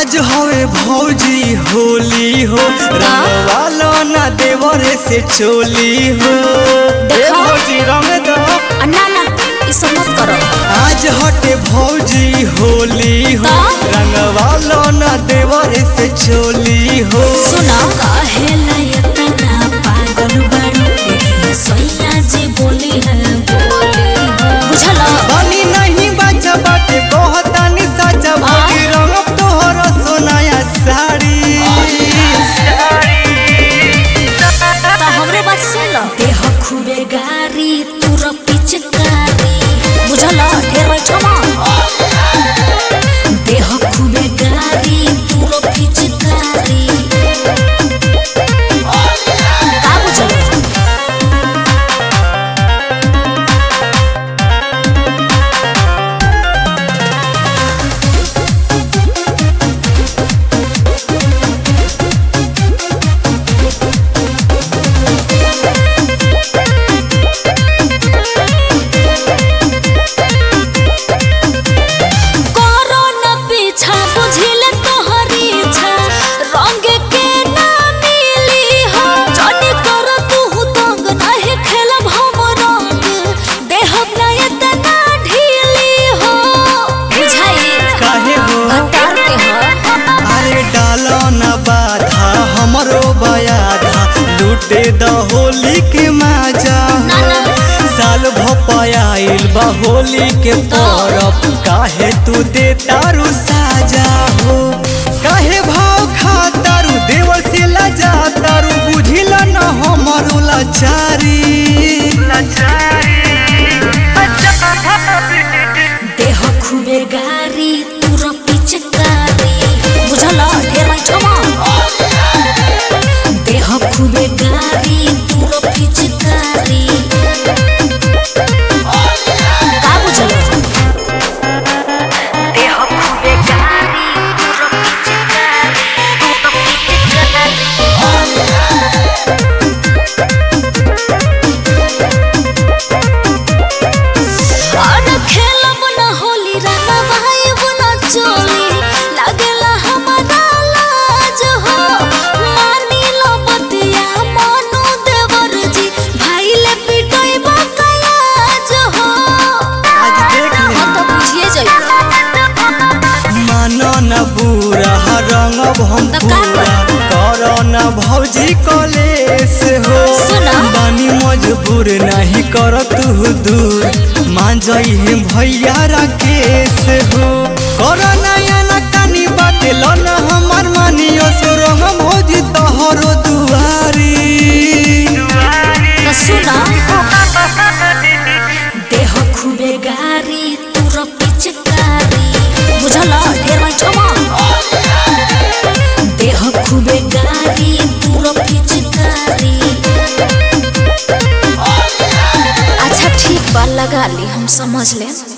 आज हवे भौजी होली हो रंगवालो ना देवरे से चोली हो ए देखो। भौजी रंग दो आ, ना ना ई सब मत करो आज हटे भौजी होली हो का? रंगवालो ना देवरे से चोली हो सुना काहेला इतना पागल बाड़ू देखिए सैया जी बोली है बोली है बुझला बनी नहीं बचा बाटे कहतानी सचा भौजी रंग तोहर सोनाया साड़ी तो हमरे बात सुन लो देह खूबे गारी तुर पिचकारी बुझला ढेर बैठो देह खूबे गारी तुर पिचकारी का बुझला करो न पीछा बुझिल तोहरी इच्छा रंग के ना मिली हो जनी कर तू तंग नहीं खेलब हम रंग देहब ना इतना ढीली हो बुझाई काहे हो हतार के हो अरे डालो न बाधा हमरो बयाधा लूटे द होली के मजा ना ना साल भपायल बा होली के परब काहे तू दे तारू साजा हो काहे भाव खा तारू देवर से लजा तारू बुझिल न हमरो लाचारी देह खूबे गारी तुर पिचकारी बुझला ढेर बैठमा देह खूबे गारी तुर पिचकारी का बुझला देह खूबे गारी तुर पिचकारी तुर और खेलब न होली रंगा भाई बुना चोली लागेला हमारा लाज हो मानी लो बतिया मानो देवर जी भाई ले पिटोई बकयाज हो आज देख ले हम तो बुझिए जाइए मानो न बुरा रंग हम तब का पूरा करो न भौजी कलेस हो सुना। बानी मजबूर नहीं कर तू दूर मान जाई है भैया राकेश हो करो नया न कानी बाटे लो न हमार मानियो सो रंग भौजी तोहरो दुआरी तो सुना देह खूबे गारी तुर पिचकारी बुझला ढेर बैठमा देह खूबे गारी तुर पिचकारी अच्छा ठीक बा लगा ली हम समझ लें